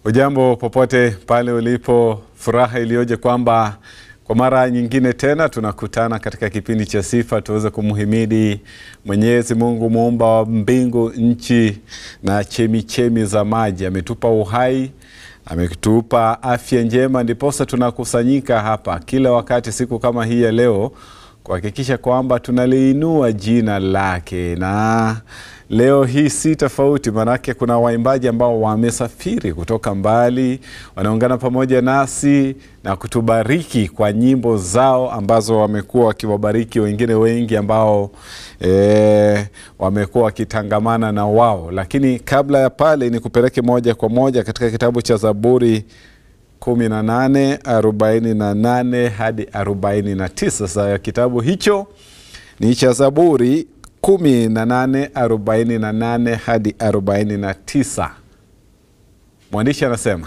Ujambo popote pale ulipo, furaha iliyoje kwamba kwa mara nyingine tena tunakutana katika kipindi cha sifa tuweze kumhimidi Mwenyezi Mungu muumba wa mbingu, nchi na chemichemi za maji. Ametupa uhai, ametupa afya njema, ndiposa tunakusanyika hapa kila wakati siku kama hii ya leo kuhakikisha kwamba tunaliinua jina lake na leo hii si tofauti, maanake kuna waimbaji ambao wamesafiri kutoka mbali, wanaungana pamoja nasi na kutubariki kwa nyimbo zao ambazo wamekuwa wakiwabariki wengine wengi ambao e, wamekuwa wakitangamana na wao. Lakini kabla ya pale, ni kupeleke moja kwa moja katika kitabu cha Zaburi kumi na nane arobaini na nane hadi arobaini na tisa. Sasa kitabu hicho ni cha Zaburi kumi na nane arobaini na nane hadi arobaini na tisa. Mwandishi anasema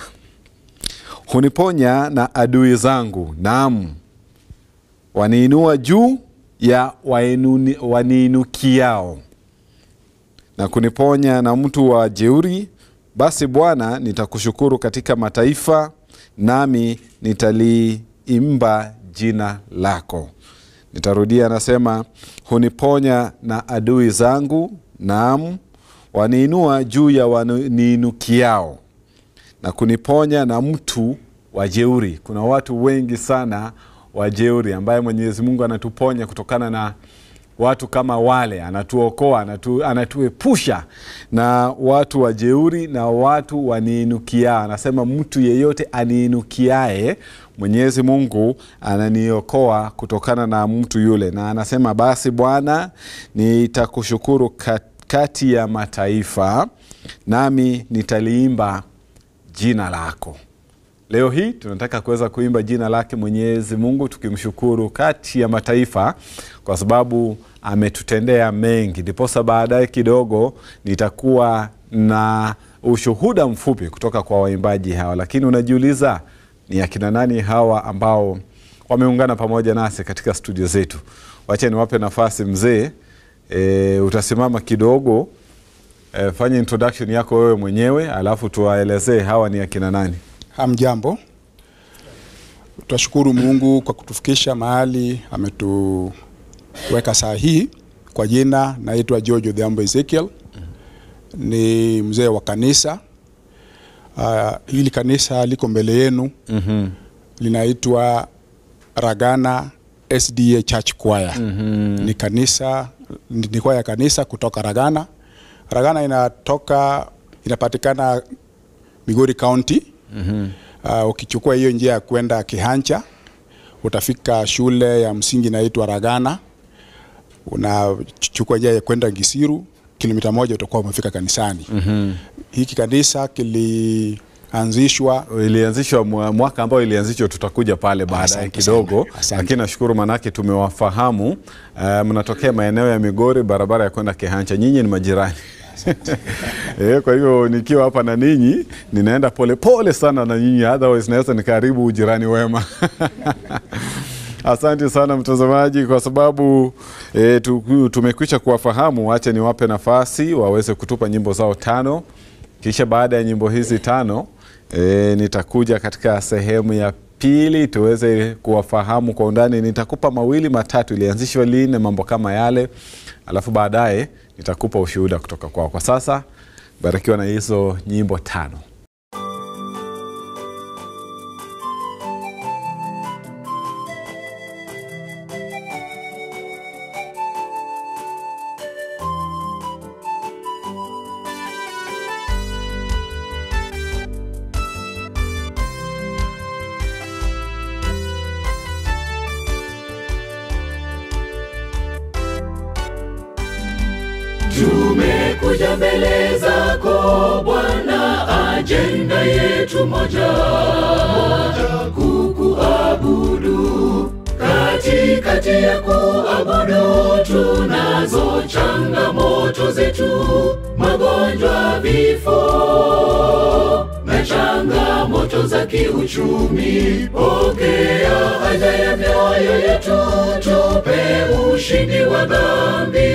huniponya na adui zangu, naam, waniinua juu ya wainuni- waniinukiao na kuniponya na mtu wa jeuri. Basi Bwana, nitakushukuru katika mataifa, nami nitaliimba jina lako. Nitarudia, anasema huniponya na adui zangu, naam, waniinua juu ya waniinukiao na kuniponya na mtu wa jeuri. Kuna watu wengi sana wa jeuri ambaye Mwenyezi Mungu anatuponya kutokana na watu kama wale, anatuokoa, anatu, anatuepusha na watu wa jeuri na watu waniinukiao. Anasema mtu yeyote aniinukiae, Mwenyezi Mungu ananiokoa kutokana na mtu yule, na anasema basi Bwana, nitakushukuru kat- kati ya mataifa, nami nitaliimba jina lako. Leo hii tunataka kuweza kuimba jina lake Mwenyezi Mungu tukimshukuru kati ya mataifa kwa sababu ametutendea mengi. Ndiposa baadaye kidogo nitakuwa na ushuhuda mfupi kutoka kwa waimbaji hawa, lakini unajiuliza ni akina nani hawa ambao wameungana pamoja nasi katika studio zetu? Wacha niwape nafasi mzee. E, utasimama kidogo e, fanya introduction yako wewe mwenyewe alafu tuwaelezee hawa ni akina nani. Hamjambo, twashukuru Mungu kwa kutufikisha mahali ametuweka saa hii. Kwa jina naitwa George Odhiambo Ezekiel, ni mzee wa kanisa. Uh, hili kanisa liko mbele yenu mm linaitwa Ragana SDA Church Choir. Ni kanisa ni ni kwaya ya kanisa kutoka Ragana. Ragana inatoka inapatikana Migori County. Uh, ukichukua hiyo njia ya kwenda Kihancha utafika shule ya msingi inaitwa Ragana. Unachukua njia ya kwenda Gisiru, kilomita moja utakuwa umefika kanisani. Hiki kanisa kilianzishwa ilianzishwa mwa- mwaka ambao ilianzishwa, tutakuja pale baadaye Asante kidogo, sana, asante. lakini nashukuru manake tumewafahamu. Uh, mnatokea maeneo ya Migori, barabara ya kwenda Kihancha, nyinyi ni majirani e, kwa hivyo nikiwa hapa na ninyi ninaenda polepole pole sana na nyinyi, otherwise naweza nikaharibu ujirani wema. Asante sana mtazamaji, kwa sababu e, tu, tumekwisha kuwafahamu. Wacha niwape nafasi waweze kutupa nyimbo zao tano, kisha baada ya nyimbo hizi tano e, nitakuja katika sehemu ya pili tuweze kuwafahamu kwa undani. Nitakupa mawili matatu, ilianzishwa lini, mambo kama yale, alafu baadaye nitakupa ushuhuda kutoka kwao. Kwa sasa barikiwa na hizo nyimbo tano. Tumekuja mbele zako Bwana, ajenda yetu moja, moja kukuabudu. Katikati ya kuabudu tunazo changamoto zetu, magonjwa, vifo na changamoto za kiuchumi. Pokea haja ya mioyo yetu, tupe ushindi wa dhambi,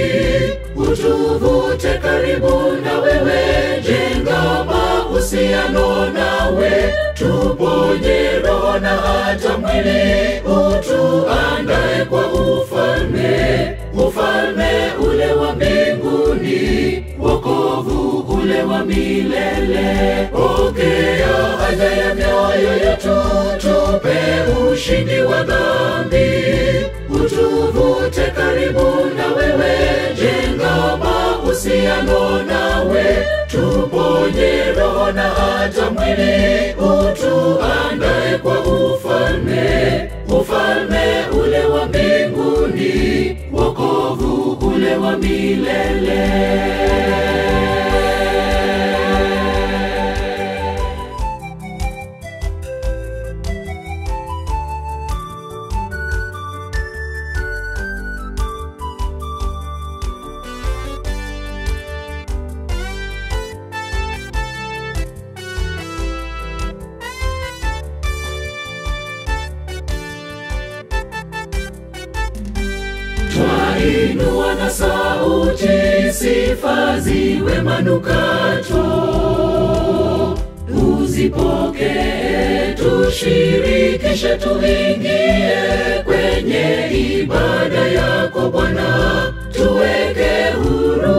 utuvute karibu na wewe, jenga mahusiano nawe hata mwili utuandae kwa ufalme, ufalme ule wa mbinguni, wokovu ule wa milele. Pokea haja ya mioyo yetu, tupe ushindi wa dhambi, utuvute karibu na wewe, jenga mahusiano nawe, tuponye roho na hata mwili, utuandae kwa ufalme, ufalme ule wa mbinguni, wokovu ule wa milele. Twainua na sauti, sifa ziwe manukato, uzipokee, tushirikishe, tuingie kwenye ibada yako Bwana, tuweke huru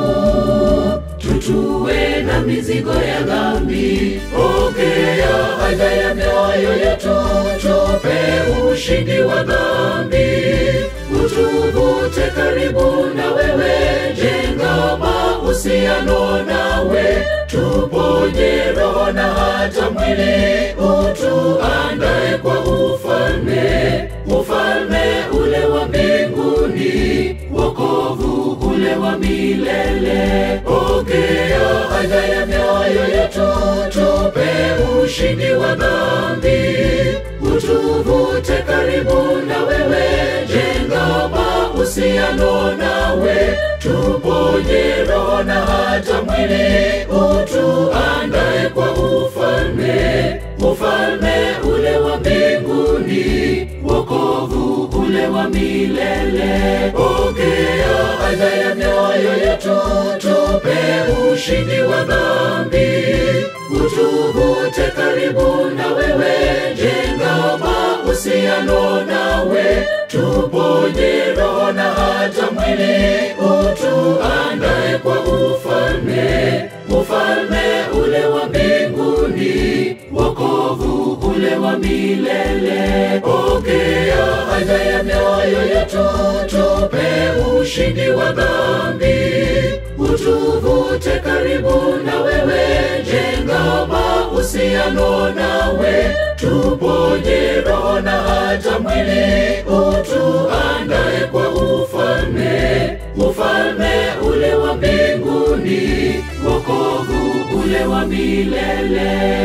tutue na mizigo ya dhambi. Pokea haja ya mioyo yetu, tupe ushindi wa dhambi, utuvute karibu na wewe, jenga mahusiano nawe, tuponye roho na hata mwili, utuandae kwa ufalme, ufalme ule wa mbinguni, wokovu ule wa milele. Pokea haja ya mioyo yetu, tupe ushindi wa dhambi, utuvute karibu na wewe, jenga mahusiano nawe, tuponye roho na hata mwili, utuandae kwa ufalme, ufalme ule wa mbinguni, wokovu ule wa milele. Pokea haja ya mioyo yetu, tupe ushindi wa dhambi, utuvute karibu na wewe, jenga mahusiano nawe, tuponye roho na hata mwili, utuandae kwa ufalme, ufalme ule wa mbinguni, wokovu ule wa milele. Pokea haja ya mioyo yetu, tupe ushindi wa dhambi, utuvute karibu na wewe, jenga mahusiano nawe, tuponye roho na hata mwili, utuandae kwa ufalme, ufalme ule wa mbinguni, wokovu ule wa milele.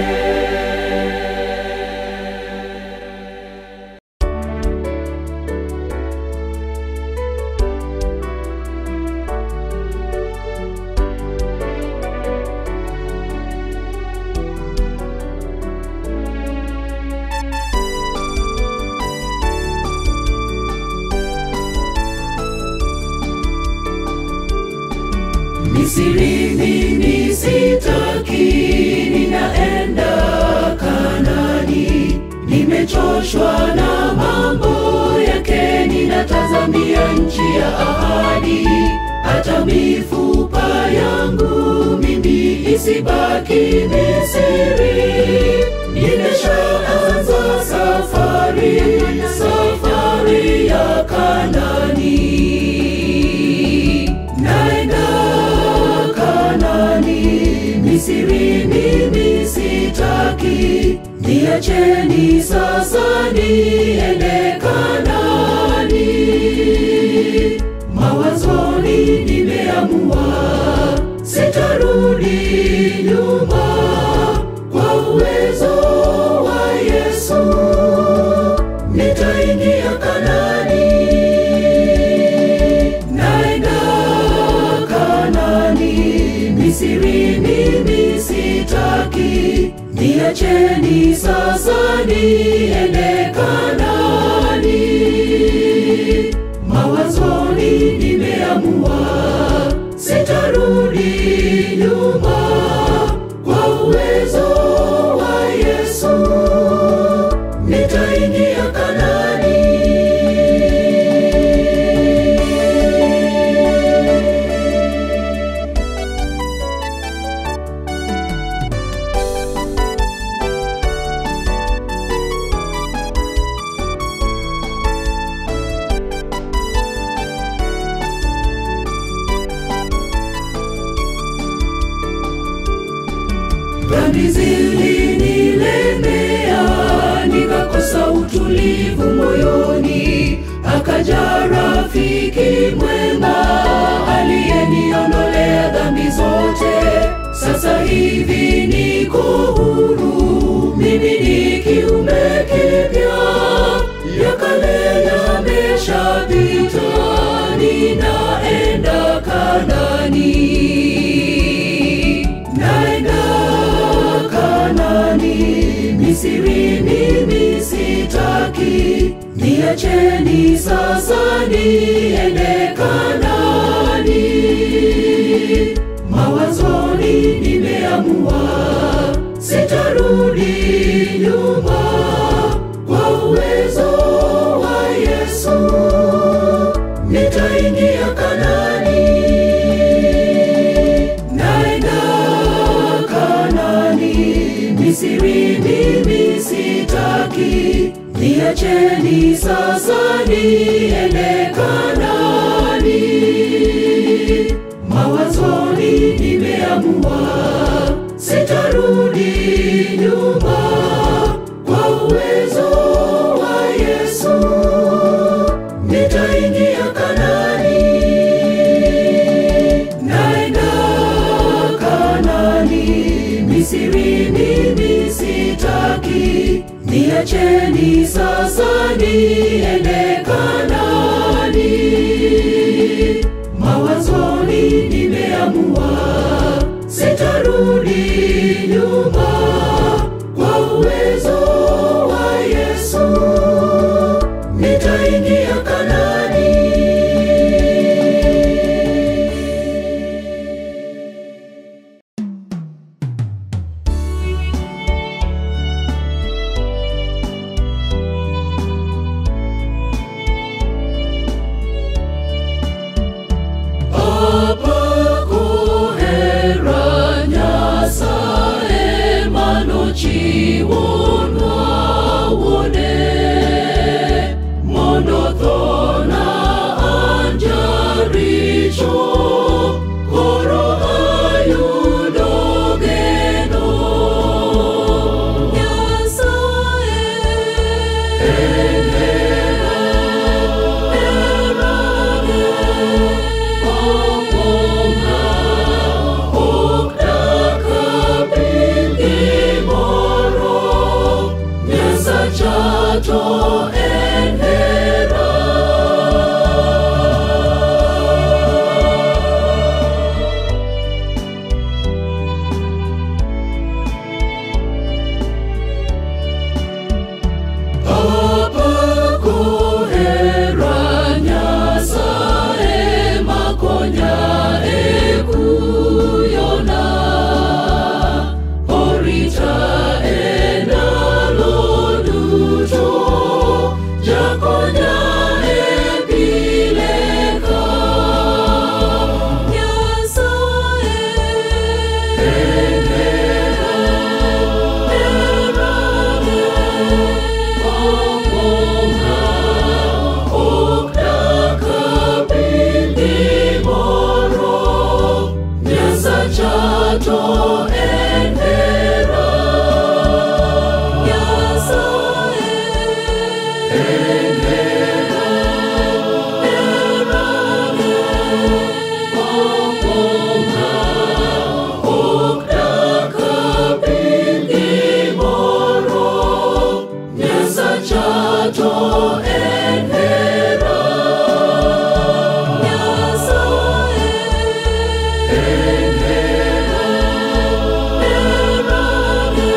Misri mimi sitaki, ninaenda Kanani. Nimechoshwa na mambo yake, ninatazamia nchi ya ahadi. Hata mifupa yangu mimi isibaki Misri. Nimeshaanza safari, safari ya Kanani naenda Kanani, Misri mimi sitaki, niacheni sasa niende Kanani. Mawazoni nimeamua, sitarudi nyuma, kwa uwezo wa Yesu nitaingia Kanani naenda Kanani, Misri mimi sitaki, niacheni sasa niende Kanani. Mawazoni nimeamua, sitarudi nyuma, kwa uwezo wa Yesu dhambi zilinilemea, nikakosa utulivu moyoni. Akaja rafiki mwema aliyeniondolea dhambi zote. Sasa hivi niko huru, mimi ni kiumbe kipya, ya kale yameshapita, ninaenda Kanani, naenda Kanani, Misri mimi sitaki, niacheni sasa niende Kanani. Mawazoni nimeamua sitarudi nyuma, kwa uwezo wa Yesu nitaingia Kanani, naenda Kanani, Misri mimi sitaki, niacheni sasa niende Kanani. Mawazoni nimeamua sitarudi nyuma, kwa uwezo wa Yesu nitaingia Kanani, naenda Kanani, Misri mimi sitaki, niacheni sasa niende Kanani. Mawazoni nimeamua sitarudi nyuma, kwa uwezo wa Yesu nitaingia Kanani. Apako hera Nyasaye manochiwonwa wuode mondo thona anjaricho koro ayudo geno Nyasaye en hera herane opong'a ok dakabin gimoro Nyasacha to en hera Apako hera Nyasaye makonya e kuyona Orita e ndalo duto Jakonya e pile ka Nyasaye en hera herane opong'a ok dakabin gimoro Nyasacha to en hera Nyasaye en hera herane opong'a ok dakabin gimoro Nyasacha to en hera Nyasaye en hera herane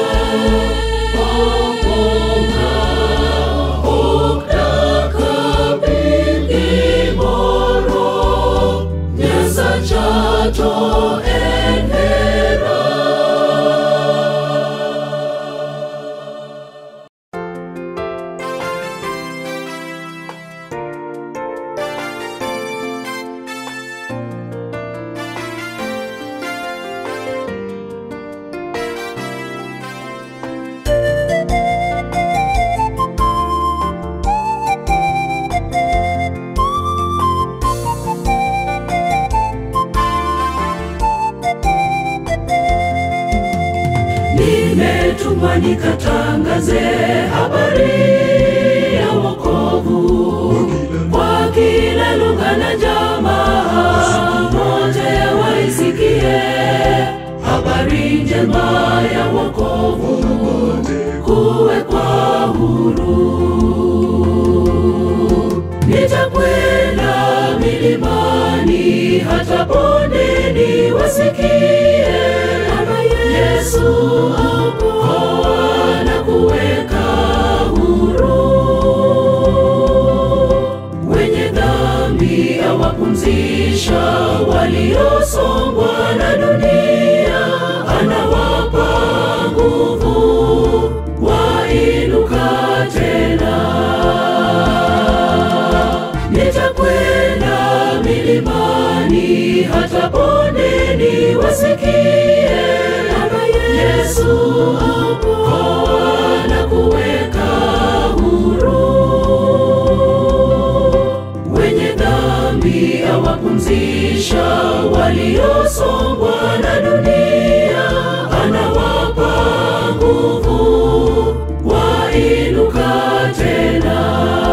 opong'a ok dakabin gimoro Nyasacha to en hera lazima nikatangaze habari ya wokovu kwa kila lugha na jamaa, wote waisikie habari njema ya wokovu, kuwekwa huru. Nitakwenda milimani hata bondeni, wasikie kama Yesu aokoa na kuweka huru wenye dhambi awapumzisha waliosongwa na dunia, anawapa nguvu wainuka tena. Nitakwenda milimani hata bondeni, wasikie kama Yesu aokoa na kuweka huru wenye dhambi awapumzisha waliosongwa na dunia, anawapa nguvu wainuka tena.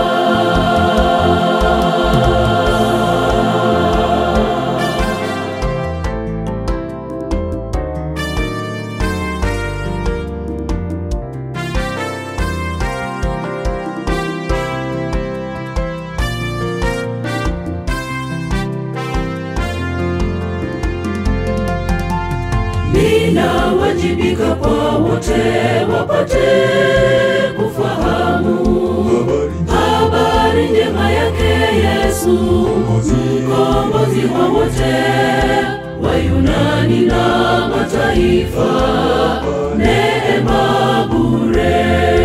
ninawajibika kwa wote wapate kufahamu habari njema yake Yesu, mkombozi wa wote, Wayunani na mataifa, neema bure.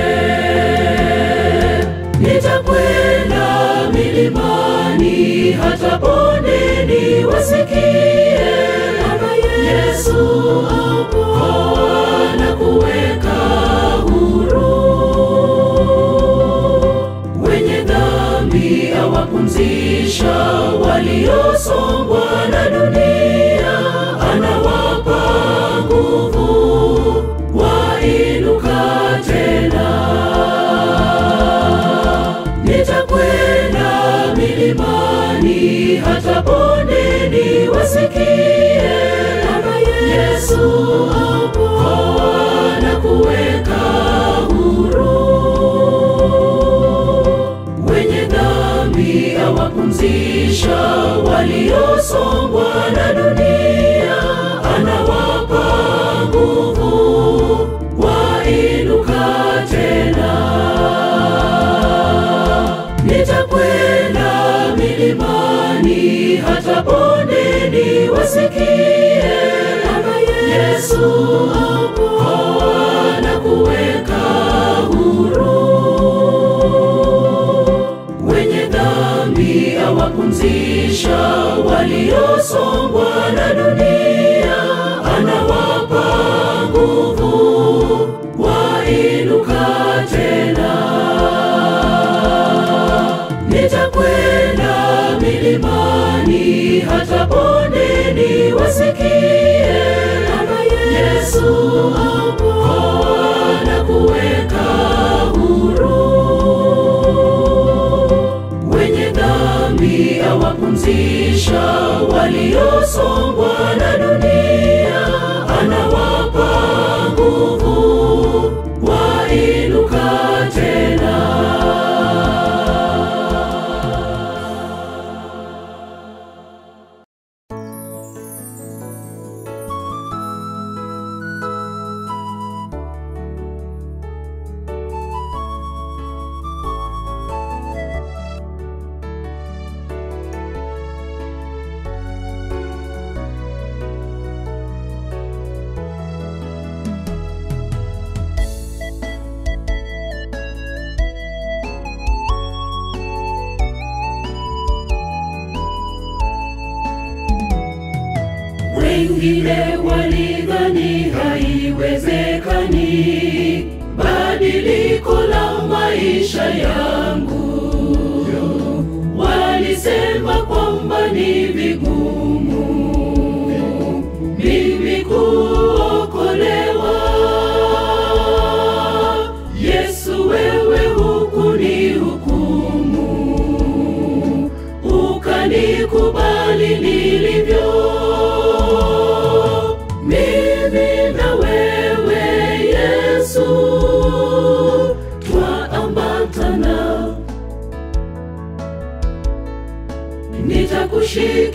Nitakwenda milimani hata bondeni, wasikie kama Yesu aokoa na kuweka huru wenye dhambi awapumzisha waliosongwa na dunia, anawapa nguvu wainuka tena. Nitakwenda milimani hata bondeni, wasikie kama Yesu aokoa na kuweka huru wenye dhambi awapumzisha waliosongwa na dunia, anawapa nguvu wainuka tena. Nitakwenda milimani hata bondeni, wasikie kama Yesu aokoa na kuweka huru wenye dhambi awapumzisha waliosongwa na dunia, anawapa nguvu wainuka tena. Nitakwenda milimani hata bondeni, wasikie kama Yesu aokoa na kuweka huru wenye dhambi awapumzisha waliosongwa na dunia, anawapa nguvu wainuka tena. Wengine walidhani haiwezekani badiliko la maisha yangu, walisema kwamba ni vigumu mimi kuokolewa.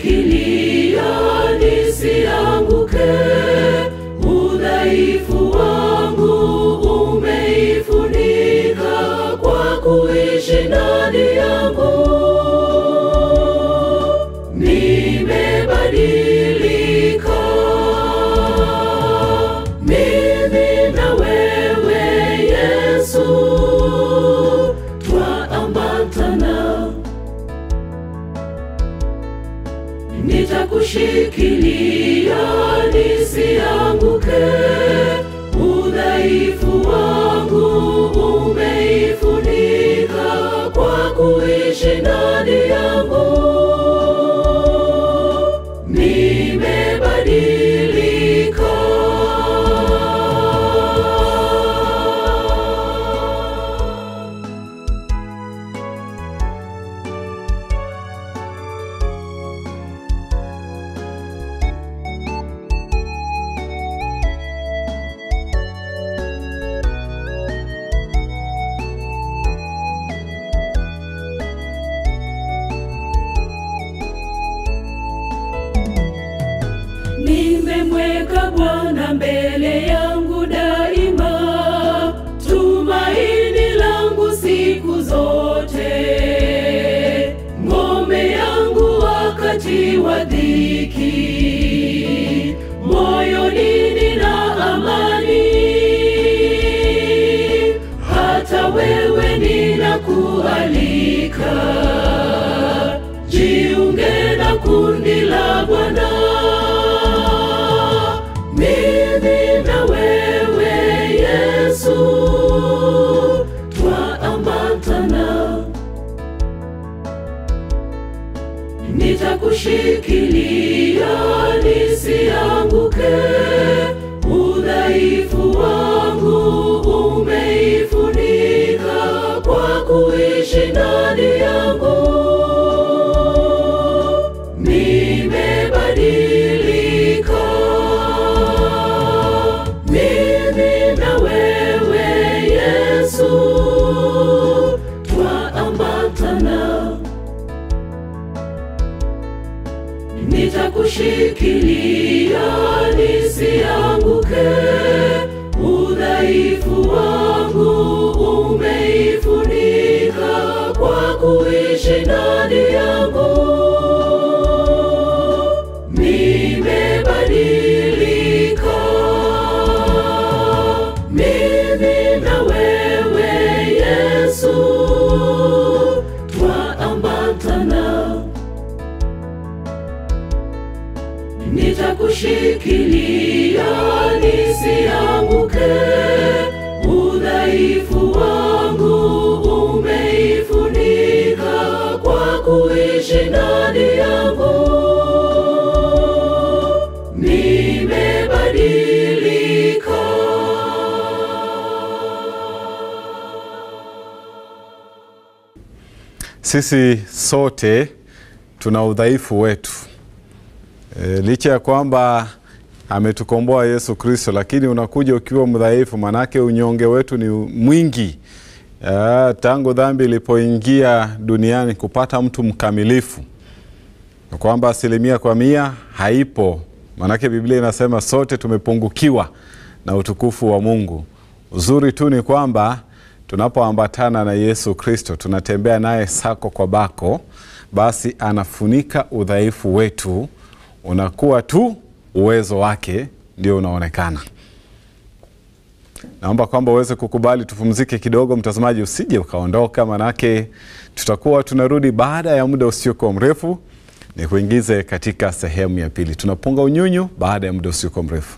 Nitakushikilia nisianguke, udhaifu wangu umeifunika kwa kuishi ndani yangu. Nimebadilika mimi na wewe Yesu, twaambatana nitakushikilia nisianguke, udhaifu wangu umeifunika kwa kuishi ndani yangu. Nimebadilika. Nimemweka Bwana mbele yangu daima, tumaini langu siku zote, ngome yangu wakati wa dhiki, moyoni nina amani, hata wewe ninakualika, jiunge na kundi la Bwana mimi na wewe Yesu twaambatana, nitakushikilia nisianguke, udhaifu wangu umeifunika kwa kuishi ndani yangu. Nimebadilika mimi na wewe Yesu twaambatana, nitakushikilia nisianguke, udhaifu wangu umeifunika kwa kuishi ndani yangu. Nimebadilika mimi na wewe Yesu twaambatana, nitakushikilia nisianguke, udhaifu wangu umeifunika kwa kuishi ndani yangu. Nimebadilika. Sisi sote tuna udhaifu wetu e, licha ya kwamba ametukomboa Yesu Kristo, lakini unakuja ukiwa mdhaifu, manake unyonge wetu ni mwingi. E, tangu dhambi ilipoingia duniani kupata mtu mkamilifu na kwamba asilimia kwa mia haipo, manake Biblia inasema sote tumepungukiwa na utukufu wa Mungu. Uzuri tu ni kwamba tunapoambatana na Yesu Kristo, tunatembea naye sako kwa bako, basi anafunika udhaifu wetu, unakuwa tu uwezo wake ndio unaonekana. Naomba kwamba uweze kukubali tupumzike kidogo, mtazamaji, usije ukaondoka, manake tutakuwa tunarudi baada ya muda usiokuwa mrefu. Ni kuingize katika sehemu ya pili, tunapunga unyunyu baada ya muda usiokuwa mrefu.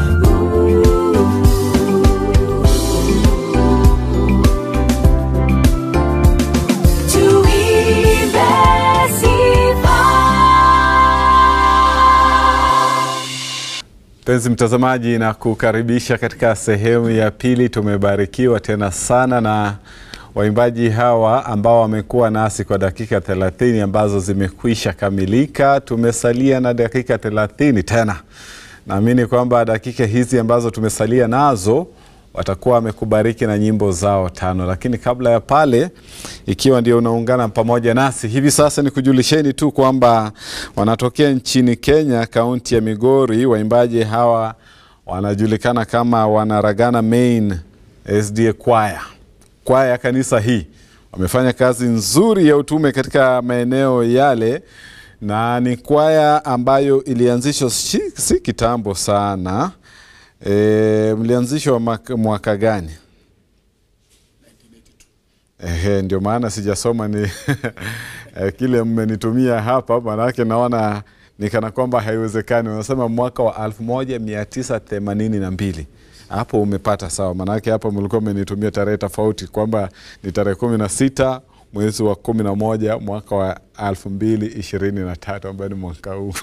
Tuimbe sifa. Mpenzi mtazamaji, na kukaribisha katika sehemu ya pili. Tumebarikiwa tena sana na waimbaji hawa ambao wamekuwa nasi kwa dakika thelathini ambazo zimekwisha kamilika. Tumesalia na dakika thelathini tena. Naamini kwamba dakika hizi ambazo tumesalia nazo watakuwa wamekubariki na nyimbo zao tano. Lakini kabla ya pale, ikiwa ndio unaungana pamoja nasi hivi sasa, ni kujulisheni tu kwamba wanatokea nchini Kenya, kaunti ya Migori. Waimbaji hawa wanajulikana kama Wanaragana Main SDA Choir, kwaya ya kanisa hii. Wamefanya kazi nzuri ya utume katika maeneo yale na ni kwaya ambayo ilianzishwa si, si kitambo sana. E, mlianzishwa mwaka, mwaka gani? Ehe, ndio maana sijasoma ni eh, kile mmenitumia hapa, maanake naona ni kana kwamba haiwezekani. Unasema mwaka wa 1982 hapo umepata sawa, maanake hapo mlikuwa mmenitumia tarehe tofauti kwamba ni tarehe kumi na sita mwezi wa kumi na moja mwaka wa elfu mbili ishirini na tatu ambayo ni mwaka huu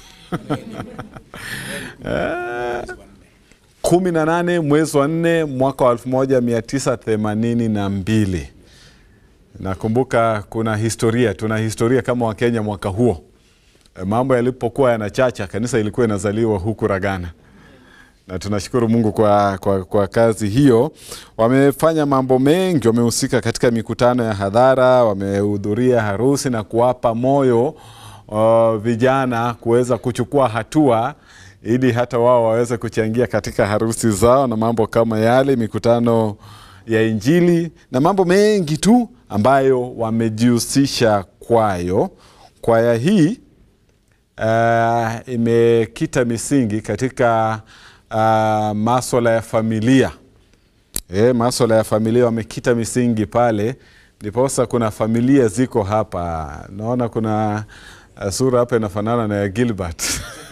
kumi na nane mwezi wa nne mwaka wa elfu moja mia tisa themanini na mbili. Nakumbuka kuna historia, tuna historia kama Wakenya mwaka huo. E, mambo yalipokuwa yanachacha, kanisa ilikuwa inazaliwa huku Ragana na tunashukuru Mungu kwa, kwa, kwa kazi hiyo. Wamefanya mambo mengi, wamehusika katika mikutano ya hadhara, wamehudhuria harusi na kuwapa moyo uh, vijana kuweza kuchukua hatua ili hata wao waweze kuchangia katika harusi zao na mambo kama yale, mikutano ya Injili na mambo mengi tu ambayo wamejihusisha kwayo. Kwaya hii uh, imekita misingi katika uh, maswala ya familia e, maswala ya familia wamekita misingi pale, ndiposa kuna familia ziko hapa. Naona kuna uh, sura hapa inafanana na ya Gilbert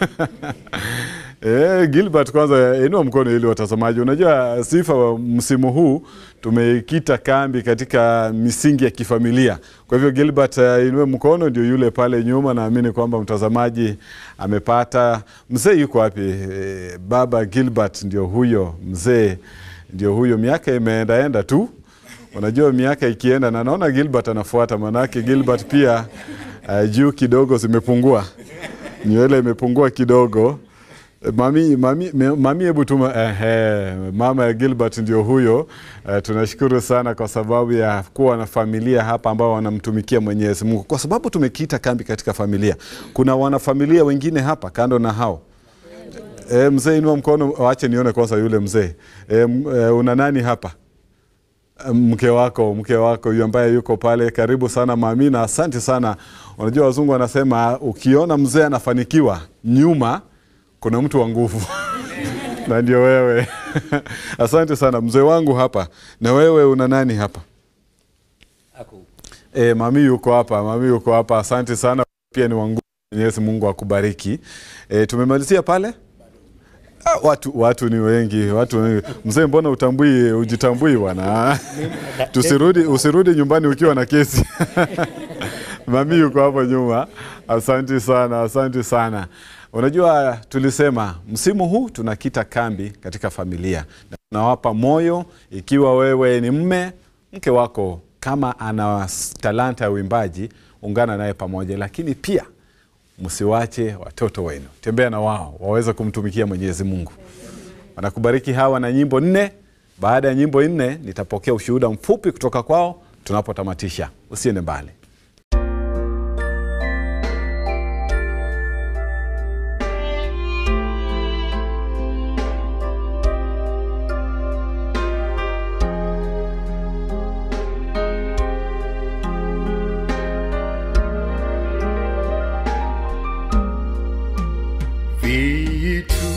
E, Gilbert kwanza inua mkono ili watazamaji. Unajua sifa wa msimu huu tumeikita kambi katika misingi ya kifamilia. Kwa hivyo Gilbert, uh, inue mkono, ndio yule pale nyuma. Naamini kwamba mtazamaji amepata. Mzee yuko wapi? E, baba Gilbert ndio huyo mzee, ndio huyo. Miaka imeendaenda tu, unajua miaka ikienda, na naona Gilbert anafuata, manake Gilbert pia uh, juu kidogo zimepungua, nywele imepungua kidogo. Mami, mami, mami hebu tuma ehe, mama ya Gilbert ndio huyo. Eh, tunashukuru sana kwa sababu ya kuwa na familia hapa ambao wanamtumikia Mwenyezi Mungu, kwa sababu tumekita kambi katika familia. Kuna wanafamilia wengine hapa kando na hao. E, mzee inua mkono, wache nione kwanza yule mzee. E, e, una nani hapa? Mke wako, mke wako huyu ambaye yuko pale. Karibu sana mami, na asante sana. Unajua wazungu wanasema ukiona mzee anafanikiwa nyuma kuna mtu wa nguvu na ndio wewe. Asante sana mzee wangu hapa. Na wewe una nani hapa? E, mami yuko hapa, mami yuko hapa. Asante sana, pia ni wangu. Mwenyezi Mungu akubariki. E, tumemalizia pale. Ah, watu, watu ni wengi, watu ni wengi. Mzee, mbona utambui ujitambui bwana? Tusirudi, usirudi nyumbani ukiwa na kesi. Mami yuko hapo nyuma. Asante sana, asante sana. Unajua, tulisema msimu huu tunakita kambi katika familia na tunawapa moyo. Ikiwa wewe ni mme, mke wako kama ana talanta ya uimbaji, ungana naye pamoja, lakini pia msiwache watoto wenu, tembea na wao waweze kumtumikia Mwenyezi Mungu. Wanakubariki hawa na nyimbo nne. Baada ya nyimbo nne, nitapokea ushuhuda mfupi kutoka kwao tunapotamatisha. Usiende mbali. Vitu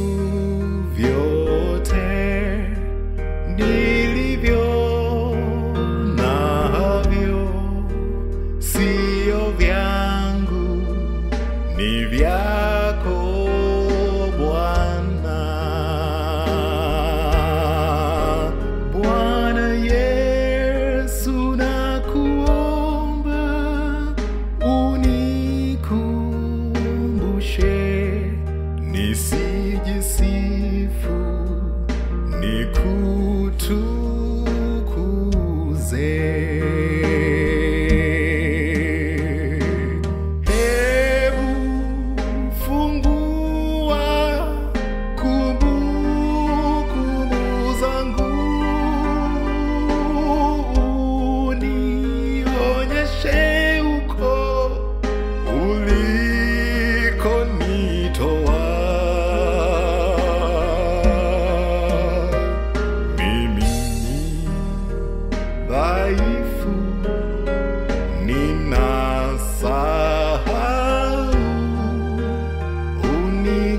vyote nilivyo navyo sio vyangu, ni vyako Bwana. Bwana Yesu, nakuomba unikumbushe nisijisifu, nikutukuze. Hebu fungua kumbukumbu zangu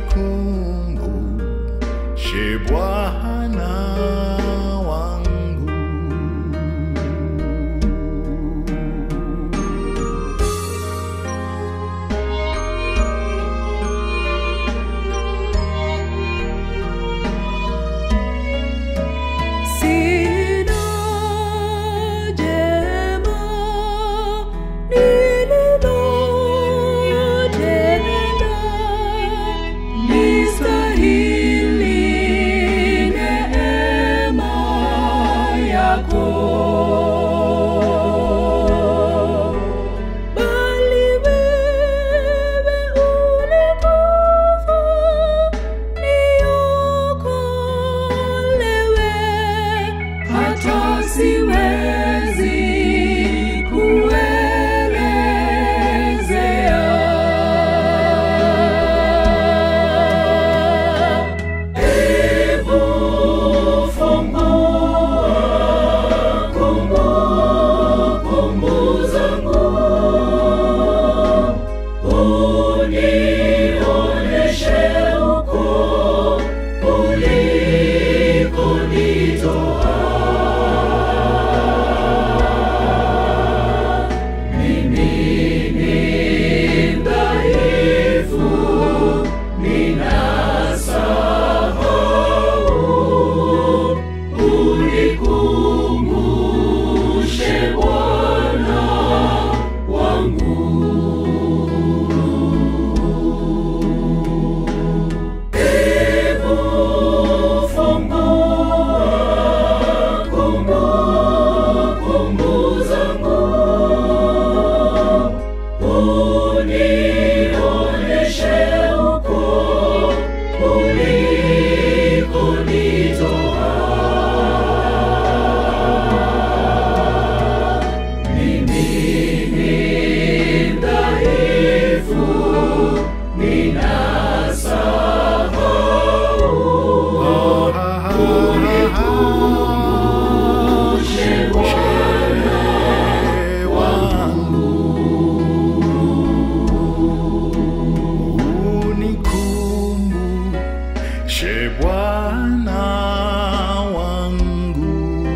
unikumbushe Bwana wangu. Sina jema nililotenda, nistahili neema yako. Bali wewe ulikufa niokolewe, hata siwezi kuelezea. Hebu fungua kumbukumbu zangu, unioneshe uko ulikonitoa. Mimi ni mdhaifu, ninasahau, unikumbushe Bwana wangu. Hebu fungua kumbukumbu zangu, unioneshe uko ulikonitoa. Mimi ni dhaifu, ninasahau, unikumbushe Bwana wangu. Unikumbushe Bwana wangu.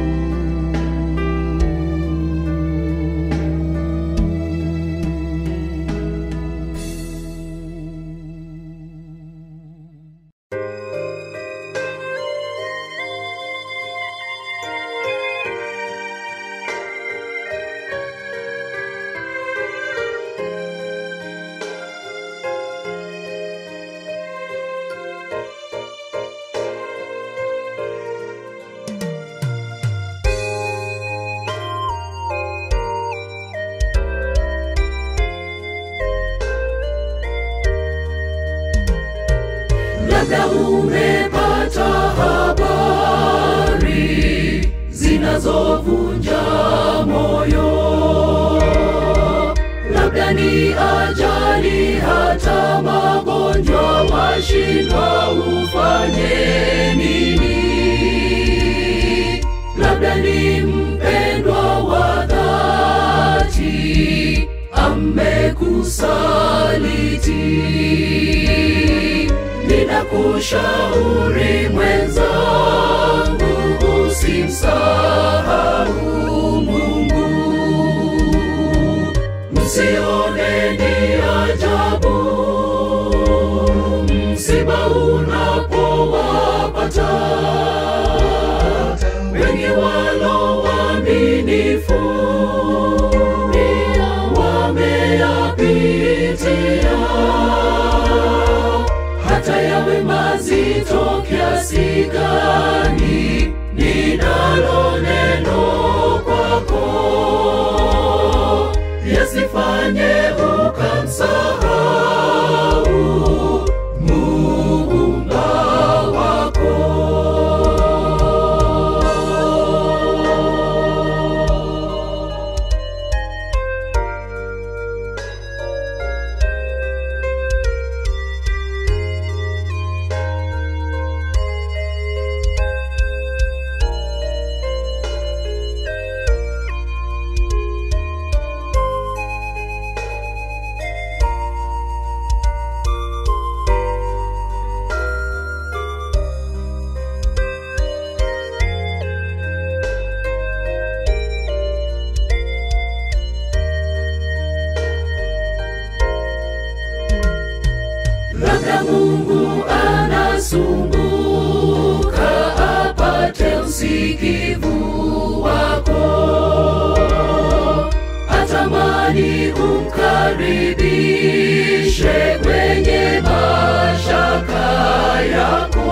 labda umepata habari zinazovunja moyo, labda ni ajali, hata magonjwa, washindwa ufanye nini? Labda ni mpendwa wa dhati amekusaliti ninakushauri mwenzangu, usimsahau Mungu. Msione ni ajabu msiba unapowapata wengi walo waaminifu pia wameyapitia hata yawe mazito kiasi gani, ninalo neno kwako, yasifanye ukamsahau muumba wako. Mungu anasumbuka apate usikivu wako, atamani umkaribishe kwenye mashaka yako.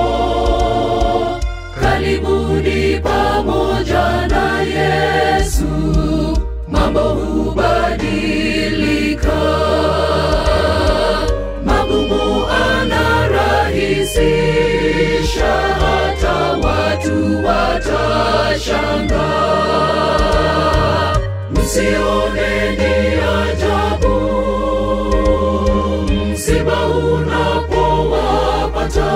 Karibuni pamoja na Yesu, mambo hubadilika magumu anarahisisha, hata watu watashanga. Msione ni ajabu msiba unapowapata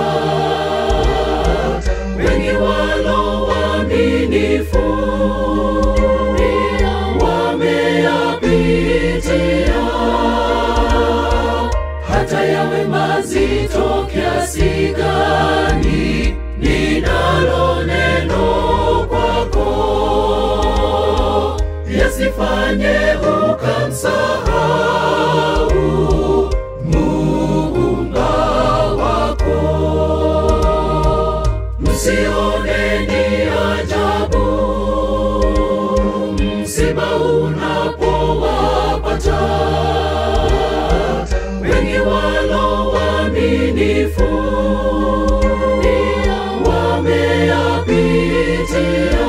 wengi walo waaminifu wameyapitia hata yawe mazito kiasi gani, ninalo neno kwako, yasifanye ukamsahau muumba wako. Msione ni ajabu msiba unapowapata wengi walo waaminifu wameyapitia,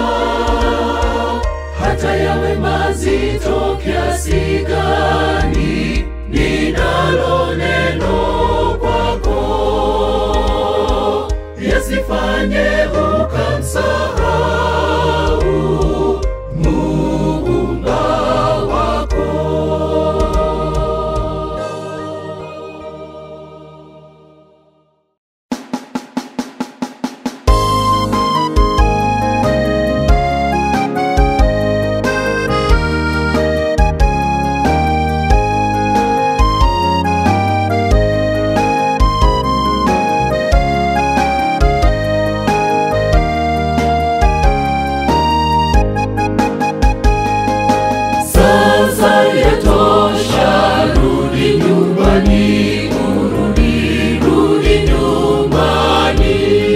hata yawe mazito kiasi gani, ninalo neno kwako, yasifanye ukamsahau muumba wako. Sasa yatosha, rudi nyumbani, urudi, rudi nyumbani.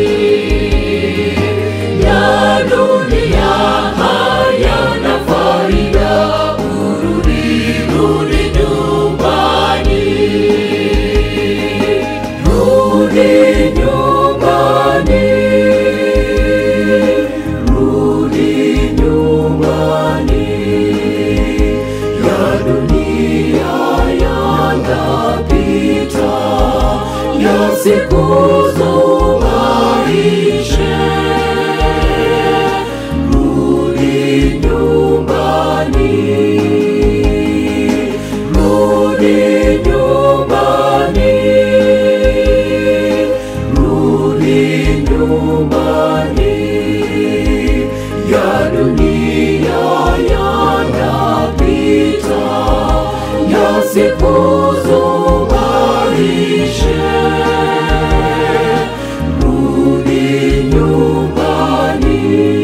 Ya dunia hayana faida, urudi, rudi nyumbani. Rudi nyumbani, rudi nyumbani ya dunia yanapita, ya siku zumaishe. Rudi nyumbani, rudi nyumbani, rudi nyumbani ya dunia yanapita, yasikuzumaishe. Rudi nyumbani.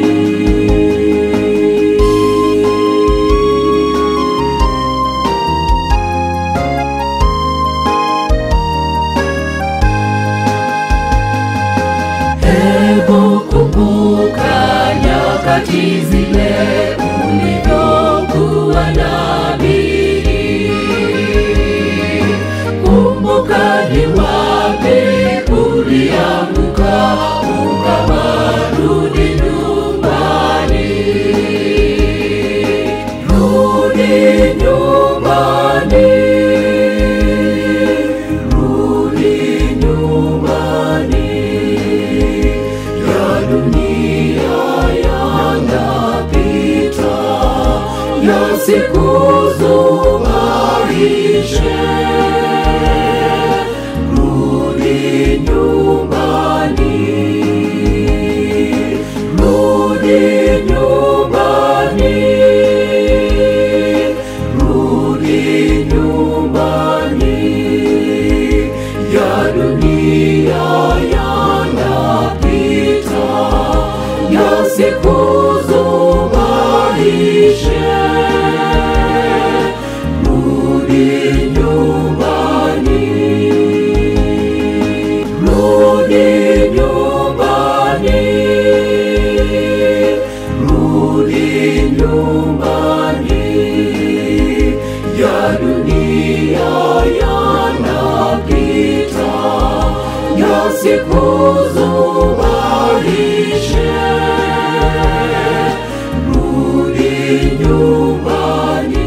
Hebu kumbuka nyakati zile ulivyokuwa nabii. Kumbuka ni wapi ulianguka, ukawarudi nyumbani. Rudi nyumbani, rudi nyumbani ya dunia yanapita, yasikuzumaishe. Rudi nyumbani, rudi nyumbani, rudi nyumbani ya dunia yanapita, yasikuzumaishe. Rudi nyumbani. usikuzubaishe, rudi nyumbani.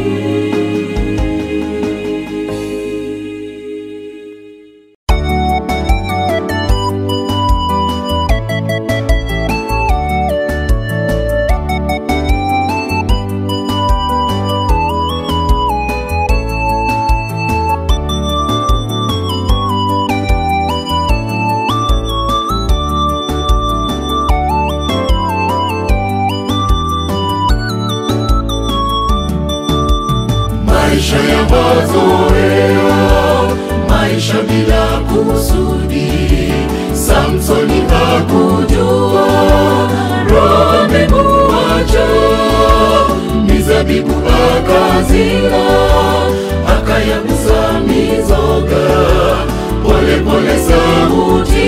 maisha ya mazoea, maisha bila kusudi. Samsoni hakujua roho amemuacha, mizabibu akazila, akayagusa mizoga, pole pole sauti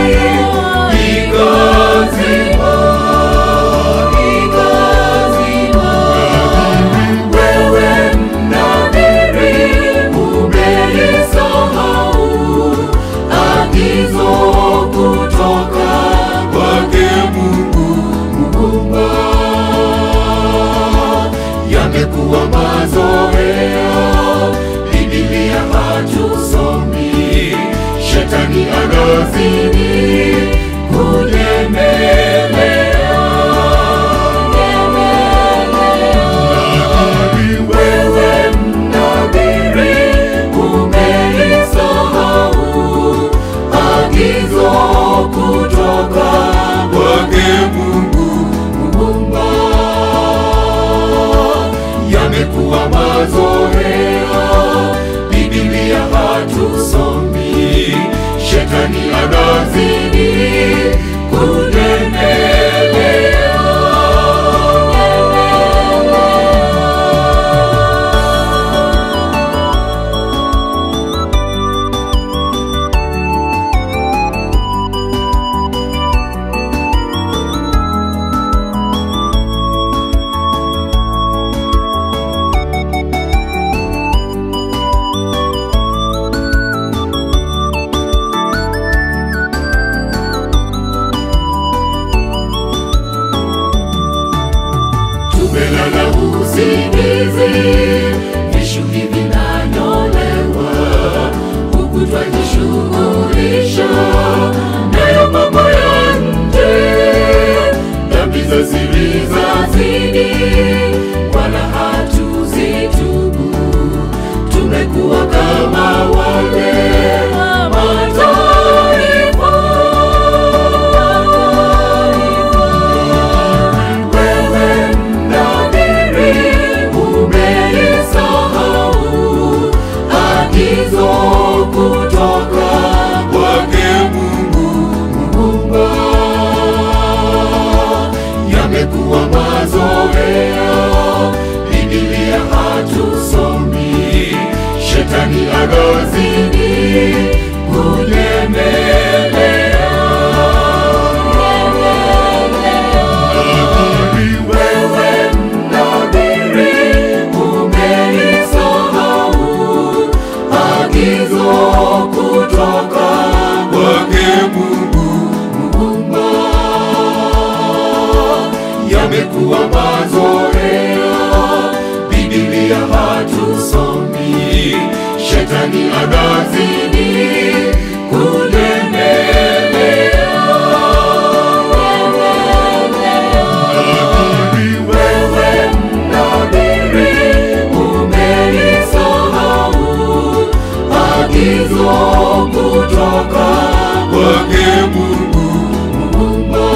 ikazima, ikazima wewe mnadhiri umelisahau agizo kutoka kwake Mungu Muumba. Yamekuwa mazoea, Biblia hatusomi, shetani anazidi kunyemelea wewe mnadhiri umelisahau agizo kutoka kwake Mungu Muumba. Yamekuwa mazoea, Biblia hatusomi, shetani anazidi kunyemelea. tumelala usingizi, vishuki vinanyolewa, huku twajishughulisha nayo mambo ya nje, dhambi za siri zazidi, wala hatuzitubu. Tumekuwa kama wale mataifa wewe mnadhiri umelisahau agizo kutoka kwake Mungu Muumba. Yamekuwa mazoea, Biblia hatusomi, shetani anazidi kunyemelea wewe mnadhiri umelisahau agizo kutoka kwake Mungu Muumba. Yamekuwa mazoea, Biblia hatusomi, shetani anazidi kunyemelea wewe mnadhiri umelisahau agizo kutoka kwake Mungu Muumba.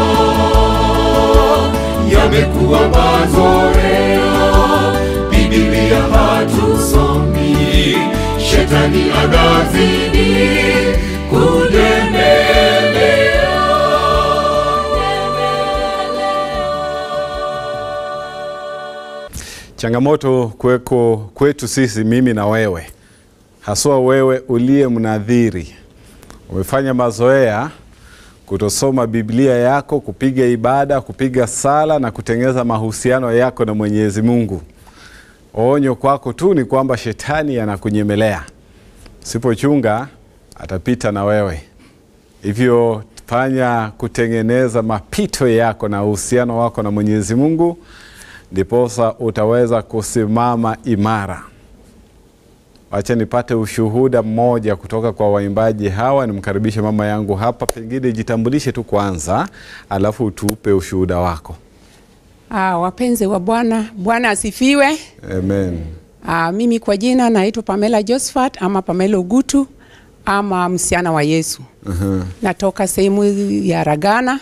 Yamekuwa mazoea, Biblia hatusomi, shetani anazidi Changamoto kweko kwetu sisi, mimi na wewe, haswa wewe uliye mnadhiri, umefanya mazoea kutosoma Biblia yako, kupiga ibada, kupiga sala na kutengeneza mahusiano yako na Mwenyezi Mungu. Onyo kwako tu ni kwamba shetani anakunyemelea, sipochunga atapita na wewe. hivyo fanya kutengeneza mapito yako na uhusiano wako na Mwenyezi Mungu, ndiposa utaweza kusimama imara. Wacha nipate ushuhuda mmoja kutoka kwa waimbaji hawa. Nimkaribishe mama yangu hapa, pengine jitambulishe tu kwanza, alafu tupe ushuhuda wako. Ah, wapenzi wa Bwana, Bwana asifiwe. Amen. Ah, mimi kwa jina naitwa Pamela Josephat ama Pamela Ugutu ama msichana wa Yesu. Uh-huh. Natoka sehemu ya Ragana.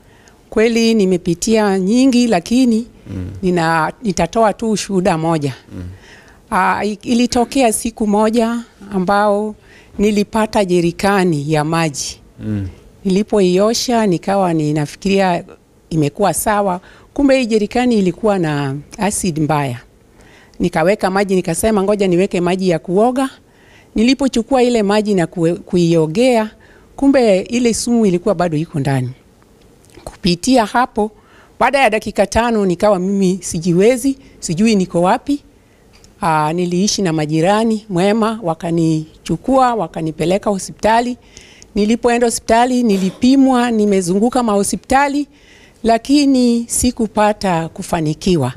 Kweli nimepitia nyingi, lakini nina, nitatoa tu ushuhuda moja. Ah, i- ilitokea siku moja ambao nilipata jerikani ya maji nilipoiosha nikawa ninafikiria imekuwa sawa, kumbe hii jerikani ilikuwa na acid mbaya. Nikaweka maji, nikasema ngoja niweke maji ya kuoga. Nilipochukua ile maji na kue- kuiogea, kumbe ile sumu ilikuwa bado iko ndani. Kupitia hapo, baada ya dakika tano nikawa mimi sijiwezi, sijui niko wapi. Aa, niliishi na majirani mwema, wakanichukua wakanipeleka hospitali. Nilipoenda hospitali nilipimwa, nimezunguka mahospitali, lakini sikupata kufanikiwa.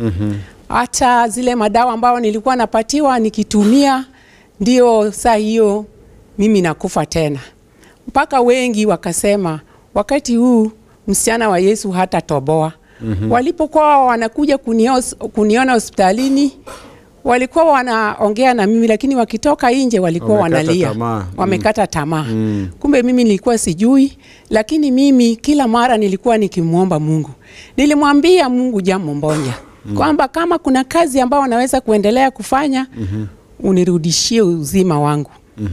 Hata zile madawa ambayo nilikuwa napatiwa nikitumia, ndio saa hiyo mimi nakufa tena. Mpaka wengi wakasema wakati huu msichana wa Yesu hata toboa. Walipokuwa wanakuja kunios, kuniona hospitalini walikuwa wanaongea na mimi, lakini wakitoka nje walikuwa Wamekata wanalia, tamaa. wamekata tamaa. Kumbe mimi nilikuwa sijui, lakini mimi kila mara nilikuwa nikimwomba Mungu. Nilimwambia Mungu jambo moja kwamba kama kuna kazi ambayo naweza kuendelea kufanya unirudishie uzima wangu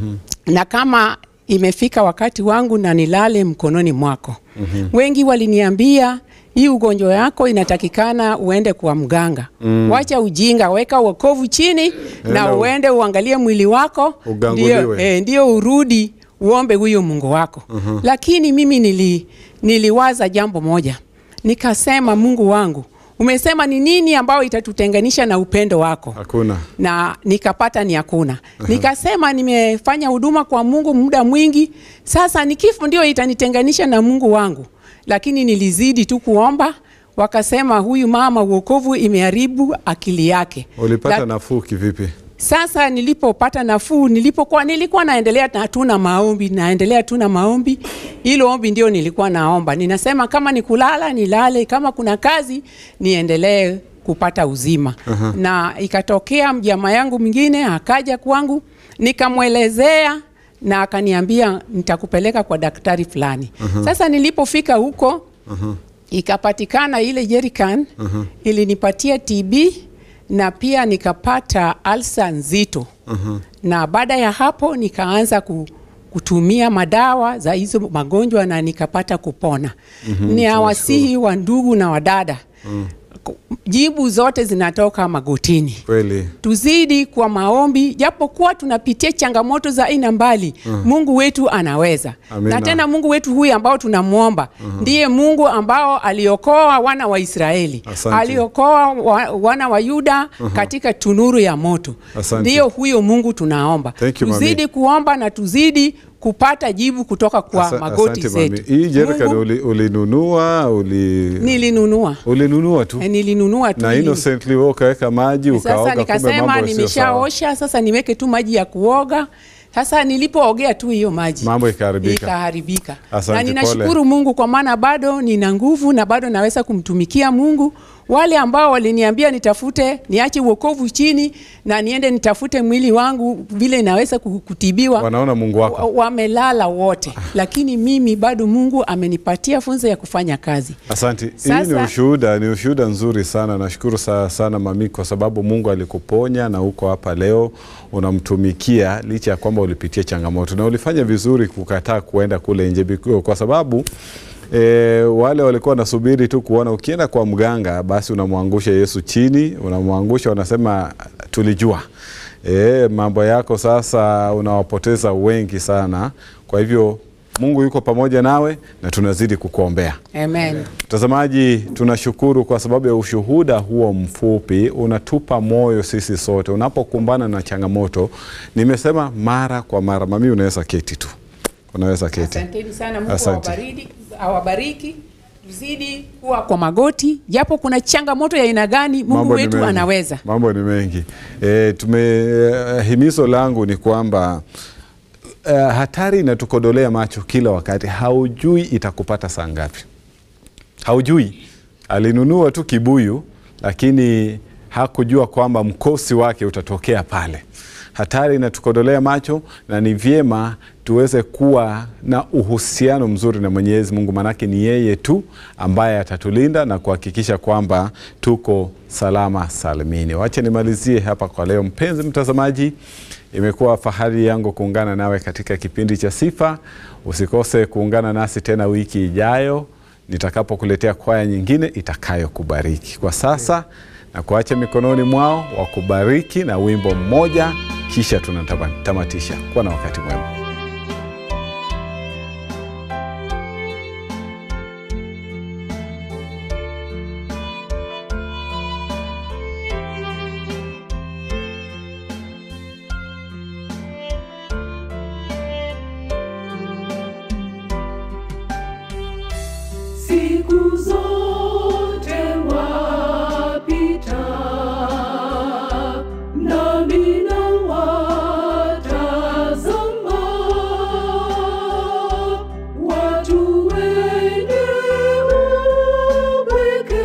na kama imefika wakati wangu na nilale mkononi mwako. Wengi waliniambia hii ugonjwa yako inatakikana uende kwa mganga. Wacha ujinga, weka wokovu chini na Enda u- uende uangalie mwili wako, Uganguliwe. ndio, eh, ndio urudi uombe huyo Mungu wako. Lakini mimi nili, niliwaza jambo moja, nikasema Mungu wangu, umesema ni nini ambayo itatutenganisha na upendo wako? Hakuna. na nikapata ni hakuna. Nikasema nimefanya huduma kwa Mungu muda mwingi, sasa ni kifo ndio itanitenganisha na Mungu wangu, lakini nilizidi tu kuomba. Wakasema huyu mama uokovu imeharibu akili yake. Ulipata La- nafuu kivipi? sasa nilipopata nafuu, nilipokuwa nilikuwa naendelea na tu na maombi, naendelea tu na maombi. Hilo ombi ndio nilikuwa naomba, ninasema kama ni kulala nilale, kama kuna kazi niendelee kupata uzima. Na ikatokea mjama yangu mwingine akaja kwangu, nikamwelezea na akaniambia nitakupeleka kwa daktari fulani. Sasa nilipofika huko ikapatikana ile jerrycan ilinipatia TB na pia nikapata alsa nzito na baada ya hapo nikaanza ku, kutumia madawa za hizo magonjwa na nikapata kupona. Ni awasihi wa ndugu na wadada Ku- jibu zote zinatoka magotini Kweli. tuzidi kwa maombi, japokuwa tunapitia changamoto za aina mbali. Mungu wetu anaweza Amina. na tena Mungu wetu huyu ambao tunamwomba ndiye Mungu ambao aliokoa wana wa Israeli, Asante. aliokoa wa, wana wa Yuda katika tunuru ya moto. Asante. Ndiyo huyo Mungu tunaomba. Thank you, mami. tuzidi kuomba na tuzidi kupata jibu kutoka kwa Asa- magoti asante, mami. zetu. Hii jerrycan Mungu- uli, ulinunua uli... nilinunua ulinunua tu Eh, nilinunua tu na ili- innocently wewe ukaweka maji ukaoga, Sasa kumbe nikasema mambo sio sawa. nimeshaosha, sasa niweke tu maji ya kuoga. Sasa nilipoogea tu hiyo maji Mambo ikaharibika. ikaharibika. Asante, na ninashukuru Mungu kwa maana bado nina nguvu na bado naweza kumtumikia Mungu. Wale ambao waliniambia nitafute niache uokovu chini na niende nitafute mwili wangu vile naweza ku- kutibiwa Wanaona Mungu wako. wa- wamelala wote, lakini mimi bado Mungu amenipatia funzo ya kufanya kazi. Asante. Hii Sasa- ni ushuhuda, ni ushuhuda nzuri sana. Nashukuru sana, sana mami, kwa sababu Mungu alikuponya na uko hapa leo unamtumikia licha ya kwamba ulipitia changamoto na ulifanya vizuri kukataa kuenda kule nje biku- kwa sababu E, wale walikuwa wanasubiri tu kuona ukienda kwa mganga basi unamwangusha Yesu chini, unamwangusha, unasema tulijua. E, mambo yako sasa unawapoteza wengi sana. Kwa hivyo Mungu yuko pamoja nawe na tunazidi kukuombea. Amen. Mtazamaji, tunashukuru kwa sababu ya ushuhuda huo mfupi, unatupa moyo sisi sote unapokumbana na changamoto. Nimesema mara kwa mara, mami, unaweza keti tu unaweza keti. Asanteni sana, Mungu Asante. awabariki, awabariki. Tuzidi kuwa kwa magoti, japo kuna changamoto ya aina gani, Mungu Mambo ni wetu mengi. anaweza. Mambo ni mengi. E, tume eh, himizo langu ni kwamba uh, hatari inatukodolea macho kila wakati. Haujui itakupata saa ngapi, haujui. Alinunua tu kibuyu, lakini hakujua kwamba mkosi wake utatokea pale. Hatari inatukodolea macho, na ni vyema tuweze kuwa na uhusiano mzuri na Mwenyezi Mungu, maanake ni yeye tu ambaye atatulinda na kuhakikisha kwamba tuko salama salimini. Wache nimalizie hapa kwa leo. Mpenzi mtazamaji, imekuwa fahari yangu kuungana nawe katika kipindi cha Sifa. Usikose kuungana nasi tena wiki ijayo nitakapokuletea kwaya nyingine itakayokubariki. Kwa sasa na kuacha mikononi mwao wakubariki na wimbo mmoja, kisha tunatamatisha. Kuwa na wakati mwema. Siku zote wapita, nami nawatazama watu wenye upweke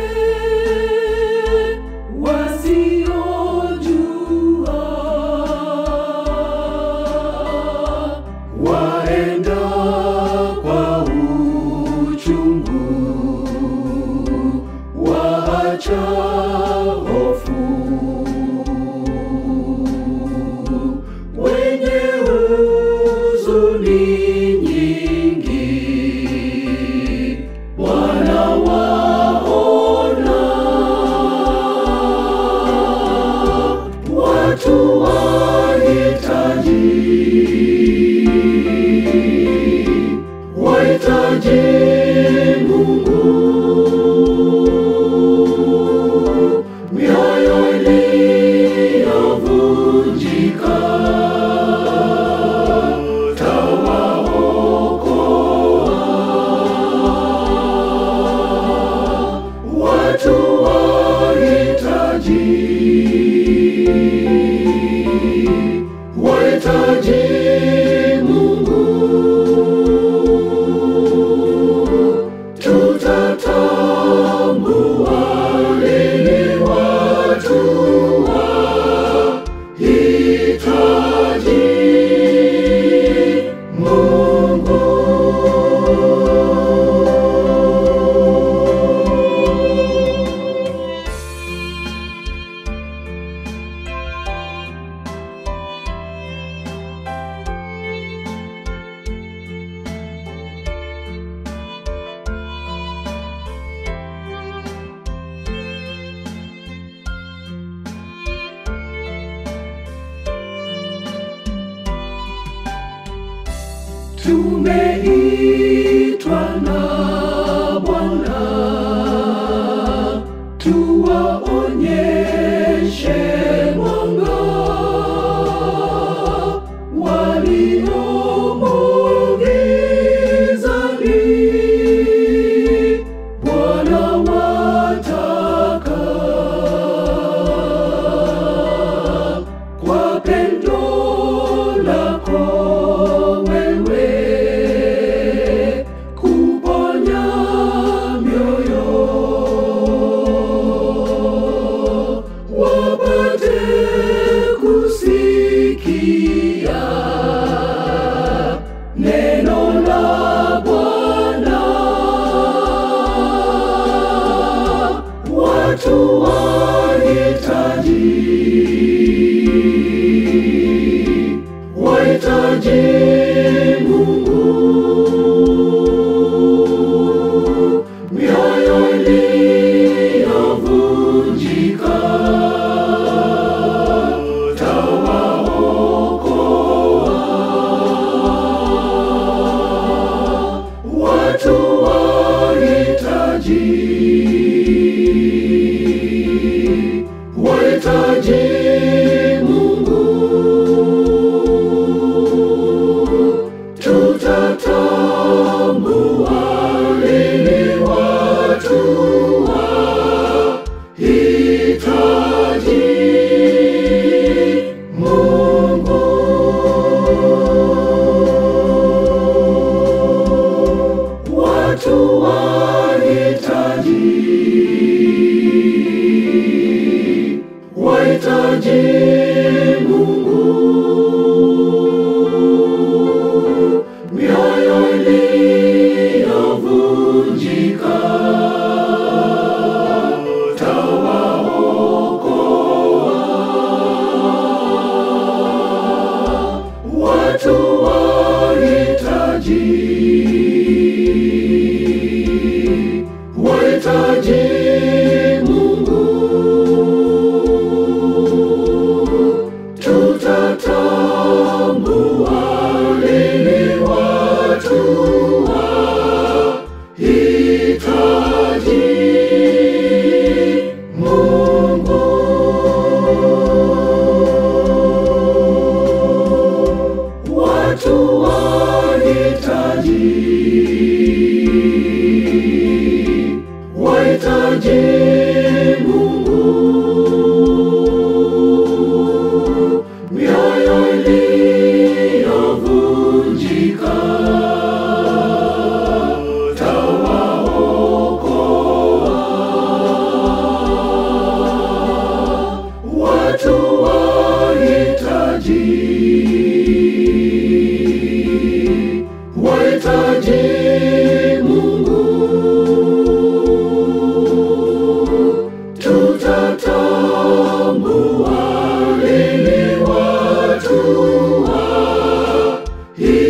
wasiojua waenda kwa uchungu, waacha hofu, wenye huzuni nyingi, wanawaona watu wahitaji wahitaji Mungu, mioyo iliyovunjika tawaokoa, watu wahitaji wahitaji Mungu tutatambua lini watu wahitaji Mungu. Tumeitwa na Bwana tuwaonyeshe mwanga waliomo gizani. Bwana wataka kwa pendo lako wewe kuponya mioyo wapate kusikia neno la Bwana watu wahitaji wahitaji Mungu, mioyo iliyovunjika tawaokoa, wahitaji Mungu, mioyo iliyovunjika tawaokoa watu wahitaji wahitaji Mungu, tutatambua lini watu wahitaji